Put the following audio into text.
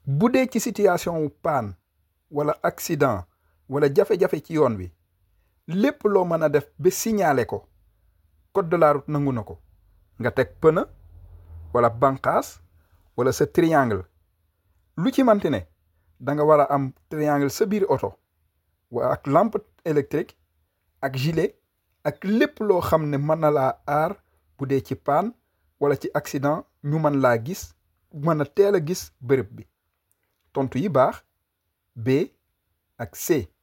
bu dee ci situation wu paan wala accident wala jafe-jafe ci yoon wi lépp loo mën a def ba signaler ko code de la route nangu na ko nga teg pneu wala banqaas wala sa triangle lu ci manti ne da nga war a am triangle sa biir oto wa ak lampe électrique ak gilet ak lépp loo xam ne mën na laa aar bu dee ci paan wala ci accident ñu mën laa gis mën a teel a gis bërëb bi tontu yi baax B ak C